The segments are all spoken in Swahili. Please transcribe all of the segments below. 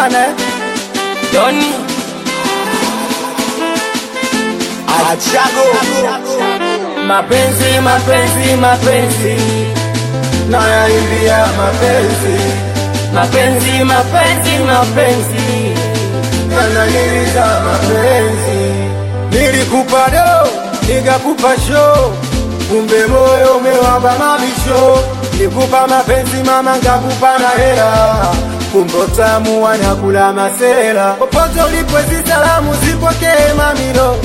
sana eh? Doni Achago mapenzi mapenzi mapenzi nayaimbia mapenzi mapenzi mapenzi mapenzi yananiliza mapenzi nilikupa do nikakupa show kumbe moyo umewamba mabisho nikupa mapenzi mama nkakupa na hela kumbe utamu wanakula masela popote ulipo hizi salamu zipokee mamilo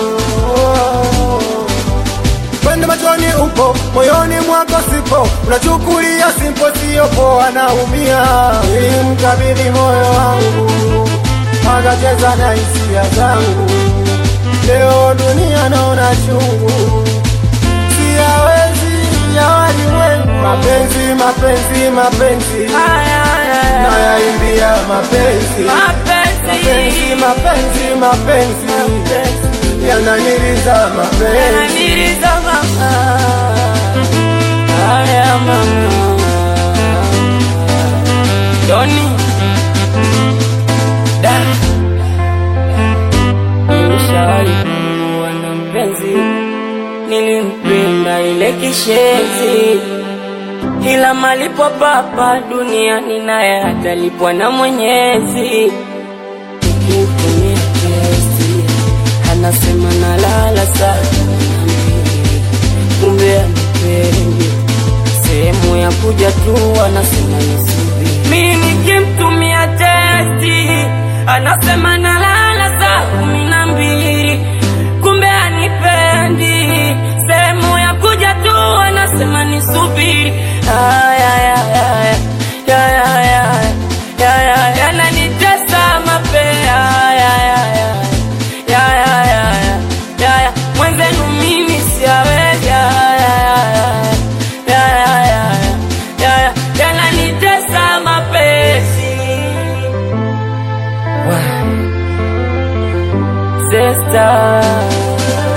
Pendo machoni upo, moyoni mwako sipo, unachukulia simpo, sio poa, naumia. Nilimkabidhi moyo wangu, akacheza na hisia zangu. Leo dunia naona chungu, siyawezi ya walimwengu. Mapenzi, mapenzi, mapenzi, nayaimbia mapenzi, mapenzi, mapenzi, mapenzi, yananiliza mapenzi. Ananiliza mama Haya mama Doni Da Nilishawahi kuwa na mpenzi Nilimpenda ile kishenzi ila malipo papa duniani naye atalipwa na Mwenyezi. Nikimtumia testi anasema nalala saa kumbe anipendi sehemu ya kuja tu anasema nisubiri. Mi nikimtumia testi anasema nalala saa kumi na mbili kumbe anipendi sehemu ya kuja tu anasema nisubiri. Aya, aya, aya, aya, aya, aya, aya, yananitesa mapea aya, aya, aya, aya, aya, aya, aya, mwenzenu mimi siawezi aya, aya, aya, aya, aya, aya, aya, yananitesa mapesi Wow. Sister